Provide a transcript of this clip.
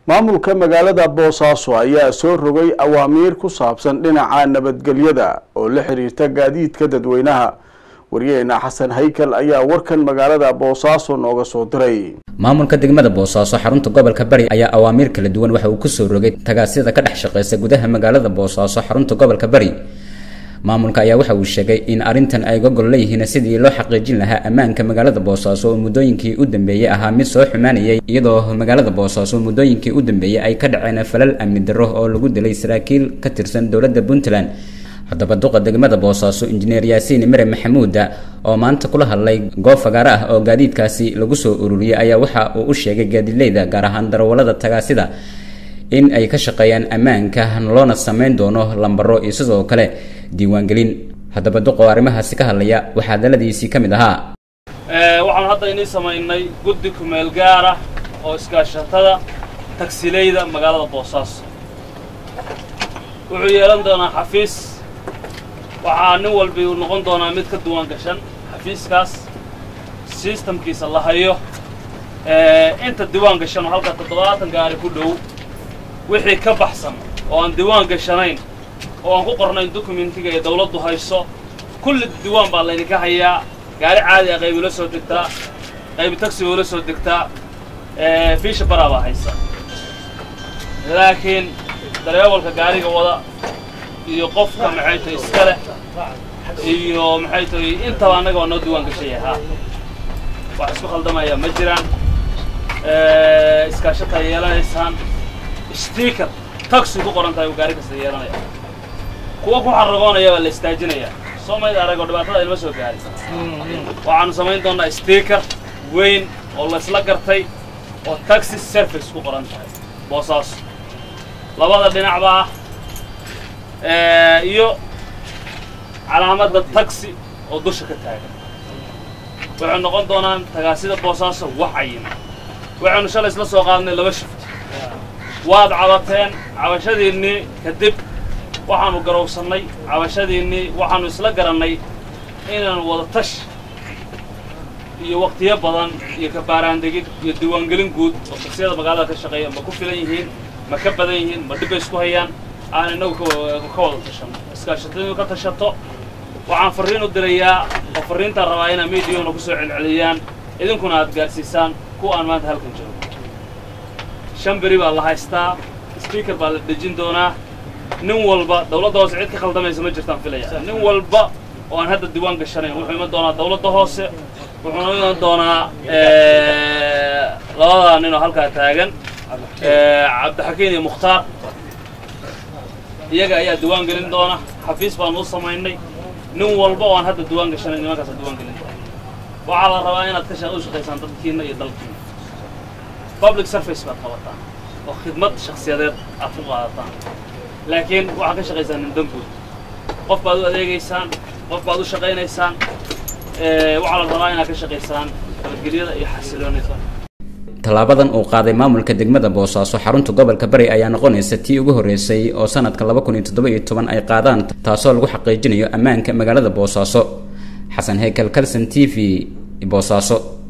maamulka magaalada boosaaso ayaa soo rogay awaamiir ku saabsan dhinaca nabadgelyada oo la xiriirta gaadiidka dadweynaha waryaheena xasan haykal ayaa warkan magaalada boosaaso nooga soo diray maamulka degmada boosaaso xarunta gobolka bari ayaa awaamiir kala duwan waxa uu kusoo rogay tagaasida ka dhex shaqeysa gudaha magaalada boosaaso xarunta gobolka bari maamulka ayaa waxa uu sheegay in arrintan ay gogol leeyihiin sidii loo xaqiijin lahaa ammaanka magaalada boosaaso oo muddooyinkii u dambeeyey ahaa mid soo xumaanayay iyadoo magaalada boosaaso muddooyinkii u dambeeyey ay ka dhaceen falal amni darro oo lagu dilay saraakiil ka tirsan dowladda puntland haddaba duqa degmada boosaaso injineer yaasiin mere maxamuuda oo maanta kula hadlay goob fagaaro ah oo gaadiidkaasi lagu soo ururiyey ayaa waxa uu u sheegay gaadiidleyda gaar ahaan darawallada tagaasida in ay ka shaqeeyaan ammaanka loona sameyn doono lambaro iyo sidoo kale diiwaangelin haddaba duqoo arrimahaasi ka hadlaya waxaa daladiisii ka mid ahaa waxaan hadda inii samaynay guddi kumeel gaara oo iskaashatada tagsileyda magaalada boosaaso wuxuu yeelan doonaa xafiis waxaa nin walbi uu noqon doonaa mid ka duwan gashan xafiiskaas sistamkiisa la hayo inta diwaan gashan oo halka toddobaatan gaari ku dhow wixii ka baxsan oo aan diwaan gashanayn oo aan ku qornayn dokumentiga ee dawladdu hayso kulli diwaan baa laydinka hayaa gaari caadi ah qayb ula soo degtaa qayb tagsi ula soo degtaa fiisha baraa baa haysa laakiin dareewalka gaariga wada iyo qofka maxay tahay iska leh iyo maxay tahay intaba annaga waa noo diwaan gashay ahaa wax isku khaldamaya ma jiraan iskaashataa yeelanaysaan sticker taxi ku qoran tahay uu gaari kasta yeelanaya kuwa ku xaragoonaya baa la istaajinayaa soo mayd aragoo dhibaatada ilma soo gaari waxaanu samayn doonnaa sticker weyn oo laysla gartay oo taxi service ku qoran tahay boosaaso labada dhinacba ah iyo calaamadda taxi oo dusha ka taagan waxay noqon doonaan tagaasida boosaaso wax cayima waxaynu shalay isla soo qaadnay laba shift waad cabateen cabashadiinnii kadib waxaanu garowsannay cabashadiinnii waxaanu isla garannay inaanu wada tash iyo wakhtiyo badan iyo kabaaraandegid iyo diiwaangelin guud oo tagsiyada magaalada ka shaqeeya ma ku filan yihiin ma ka badan yihiin ma dhibbay isku hayaan aan innagu ka wada tashanno iskaashatadu ka tashato waxaan farriin u dirayaa oo farriintaan rabaa inaa miidiyahuna ku soo celceliyaan idinkuna aad gaadhsiisaan kuwa aan maanta halkan joogo shan beri baa la haystaa speaker baa la dejin doonaa nin walba dawladda hoose cid ka khaldamaysa ma jirtaan filaya nin walba oo aan hadda diwaan gashanayn wuxuu iman doonaa dawladda hoose wuxuuna iman doonaa labadaa nin oo halkaa taagan cabdixakiin iyo mukhtaar iyaga ayaa diwaan gelin doona xafiis baanu u samaynay nin walba oo aan hadda diwaan gashanayn nimankaasa diwaan gelin doona waxaa la rabaa inaad ka u shaqaysaan dadkiinna iyo dalkiina public service baad qabataan oo khidmad shakhsiyadeed aad ku qaadataan laakiin waxaad ka shaqaysaan nin danguud qof baad u adeegaysaan qof baad u shaqaynaysaan waxaa la rabaa inaad ka shaqaysaan nabadgelyada iyo xasiloonida tallaabadan uu qaaday maamulka degmada boosaaso xarunta gobolka bari ayaa noqonaysa tii ugu horreysay oo sanadka laba kun iyo toddoba iyo toban ay qaadaan taasoo lagu xaqiijinayo ammaanka magaalada boosaaso xasan heykal kalson t v boosaaso